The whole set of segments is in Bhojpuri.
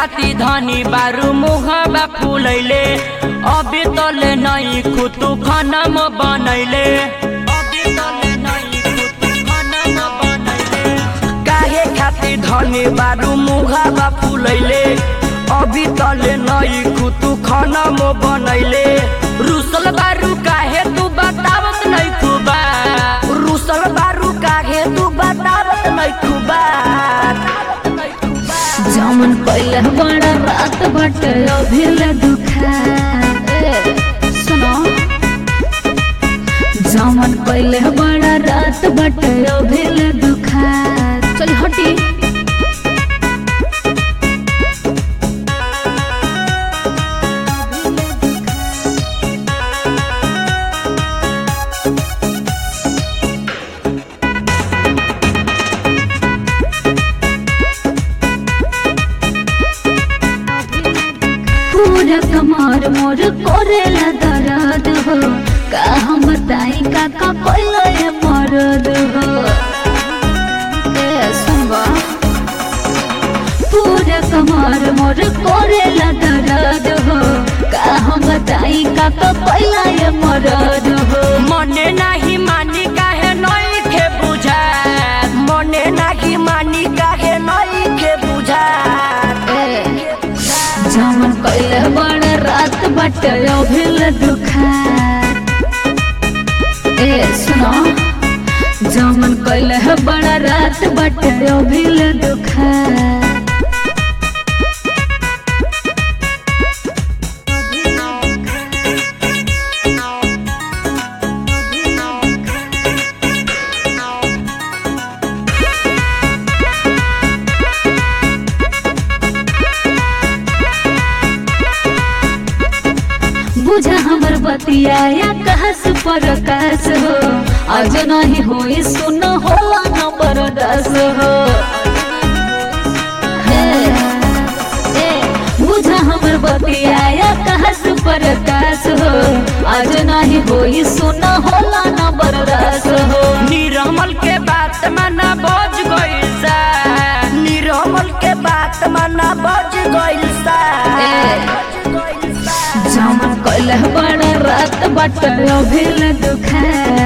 खाती धनी बारू मुहबा फूलैले अभी तले नहीं खुतु खनम बनैले अभी तले नहीं खुतु खनम बनैले काहे खाती धनी बारू मुहबा फूलैले अभी तले नहीं खुतु खनम बनैले रुसल बारू काहे तू बतावत नहीं खुबा रुसल बारू काहे तू बतावत नहीं खुबा जमन पहले बड़ा रात बट अभिल दुखा ए, सुनो जमन पहले बड़ा रात बट अभिल दुखा चल हटी पूरा कमर मोर कोरेला दर्द हो का हम बताई का का कोइला ये मरद हो ए सुनबा पूरा कमर मोर कोरेला दर्द हो का हम बताई का का कोइला ये मरद हो मने नाही मानी काहे नहीं खे बुझा मने नाही मानी काहे नहीं खे बुझा ए जमन कइले बड़ रात बट अभिल दुखा ए सुनो जमन कइले बड़ रात बट अभिल दुखा बुझा हमर बतिया या कहस पर कहस हो आज नहीं होई सुन होला नंबर दस हो हे, ए, बुझा हमर बतिया या कहस पर कहस हो आज नहीं होई सुन होला नंबर दस हो निरमल के बात माना बज गइल सा निरमल के बात माना बज गइल सा ए। जमन कइले बड़ रात बट अभिल दुखा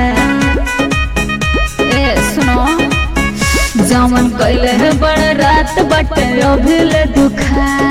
ए सुनो जमन कइले बड़ रात बट अभिल दुखा